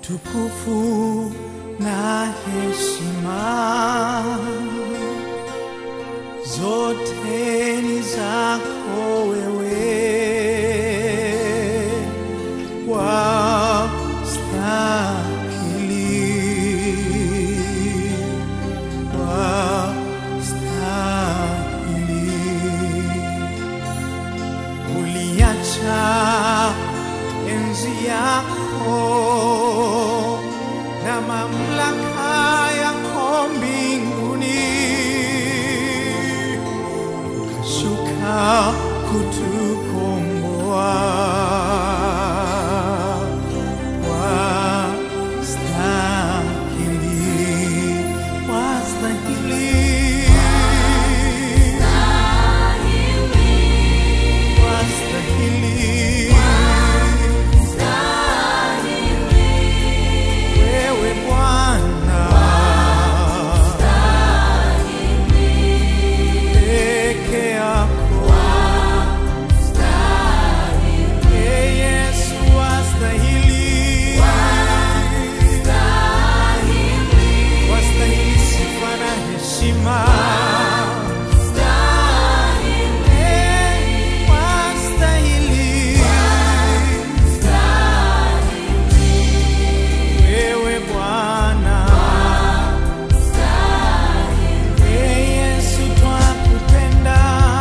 utukufu na heshima zote ni zako wewe, wastahili, wastahili. Uliacha enzi yako na mamlaka yako mbinguni, ukashuka kutukomboa. Wastahili, wastahili, wastahili. Wewe Bwana peke yako, Ee Yesu wastahili, wastahili sifa na heshima, Ee, wastahili wewe Bwana, Ee Yesu twakupenda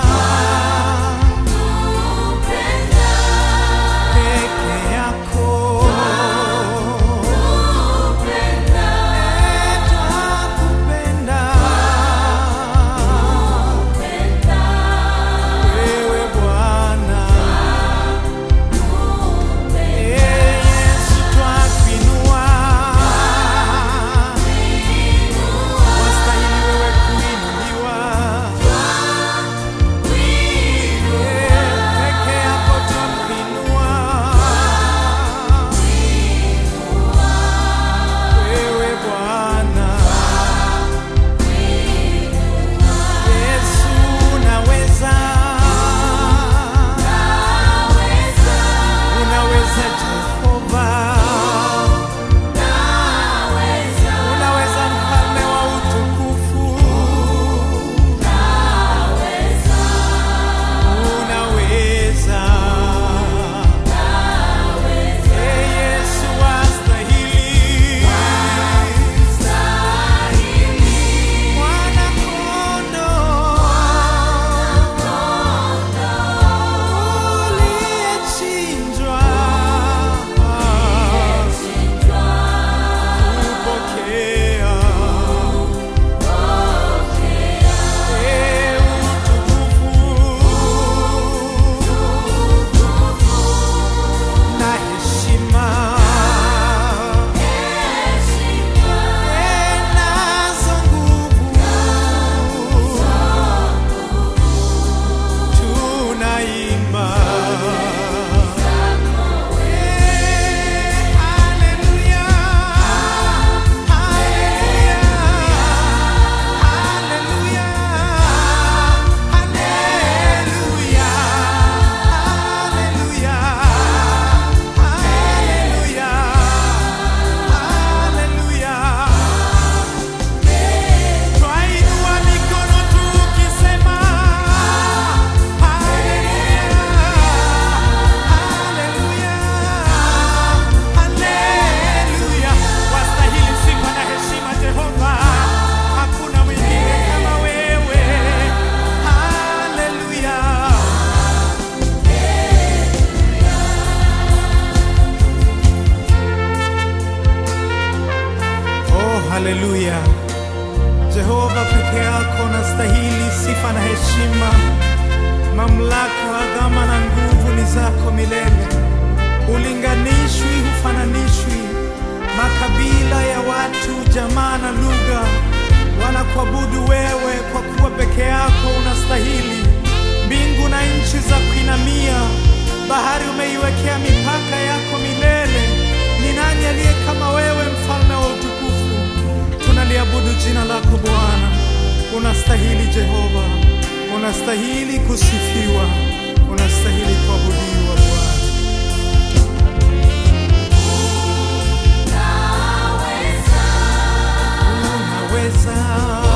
peke yako, Ee, twakupenda wewe Bwana, Ee Yesu twakuinua wastahili wewe kuinuliwa, peke yako twakuinua wewe Bwana, Yesu unaweza, unaweza Jehova, unaweza mfalme wa utukufu, unaweza Ee Yesu wastahili, Mwana kondoo uliyechinjwa kupokea Ee utukufu na heshima Ee nazo nguvu tunaimba Eh, haleluya, haleluya, haleluya, haleluya, haleluya, haleluya, haleluya. Twainua mikono tukisema haleluya, haleluya, haleluya. Wastahili sifa na heshima Jehova, hakuna mwingine kama wewe. Haleluya. Oh, haleluya. Jehova peke yako nastahili sifa na heshima, mamlaka, adhama na nguvu ni zako milele. Ulinganishwi, hufananishwi. Makabila ya watu, jamaa na lugha wanakuabudu wewe, kwa kuwa peke yako unastahili. Mbingu na nchi za kuinamia, bahari umeiwekea mipaka yako milele. Ni nani aliye kama wewe, mfalme wa utukufu? Tunaliabudu jina lako Bwana, unastahili Jehova, unastahili kusifiwa, unastahili kuabudiwa Bwana. unaweza